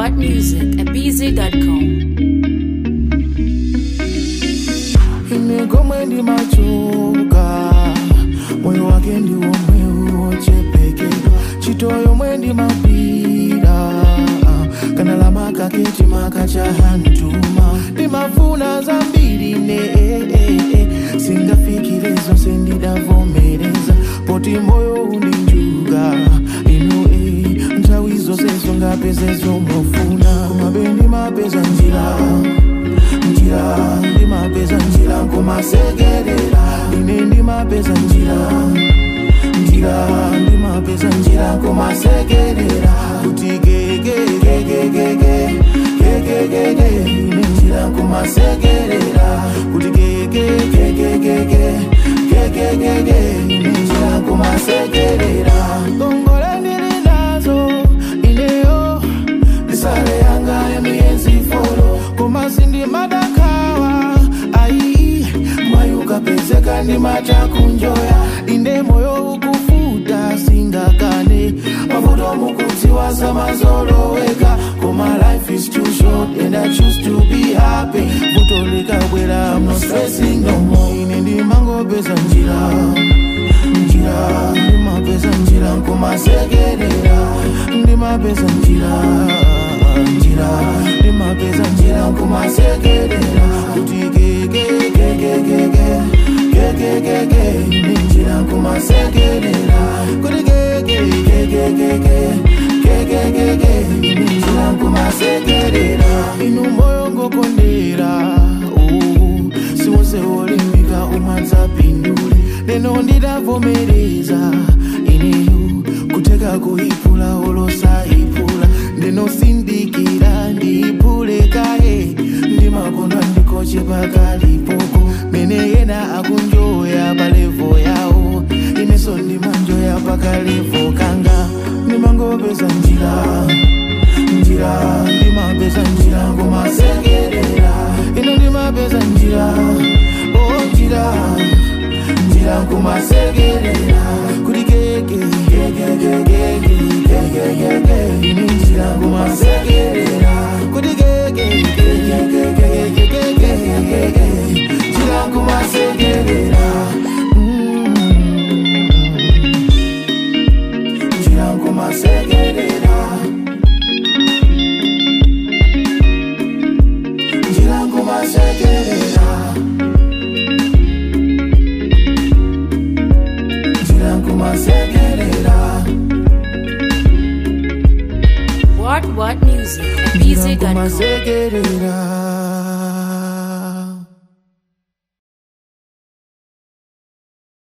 what music at bz.com. imegomwe ndi machoka moyo wake ndi omwe uochepekedwa chito yomwe ndi mapira kana lama kaketi makacha hantuma ndimafuna zambiri ne eh, eh, eh. singafikire zonse ndidavomereza poti moyo undinjuga inu eh. nthawi zonse zongapeze zomofuna kumabe ndimapeza njira njira ndimapeza njira nkumasekerera ine ndimapeza njira njira ndimapeza njira nkumasekerera kuti gegegegegege gegegege ine njira nkumasekerera kuti gegegegegege gegegege ine njira nkumasekerera ngongole ndili nazo ineyo ndisale yanga yemiyenzi folo kumasi ndi madakawa ayi mwayi ukapezeka ndi machakunjoya inde moyo ukufuta singakane mavuto mukudziwa samazoloweka koma life is too short and i choose to be happy vuto likabwera i'm not stressing no more ine ndimangopeza njira njira ndimapeza njira nkumasekerera ndimapeza njira njira ndimapeza njira nkumasekerera kuti gegegegegege gegegege ine njira nkumasekerera kuti gegegegegege gegegege ine njira nkumasekerera inu moyo ngokondera uh, siwonse wolimbika umadzapindule leno ndidavomereza ineyo kuteka kuipula olosaipula ndinosindikira ndiipule kaye ndimakondwa ndikoche pakalipoko mene yena akunjoya palevo yawo ineso ndimanjoya pakalevo kanga ndimangopeza njira njira ndimapeza njira ngomasekerera ino ndimapeza njira o njira njira nkumasekerera kuti gege gegegegege gegegege ine njira nkumasekerera kuti gege gegegegegege njira nkumasekerera Mm. njira nkumasekerera njira nkumasekerera njira nkumasekerera What what music at njira bz.com. nkumasekerera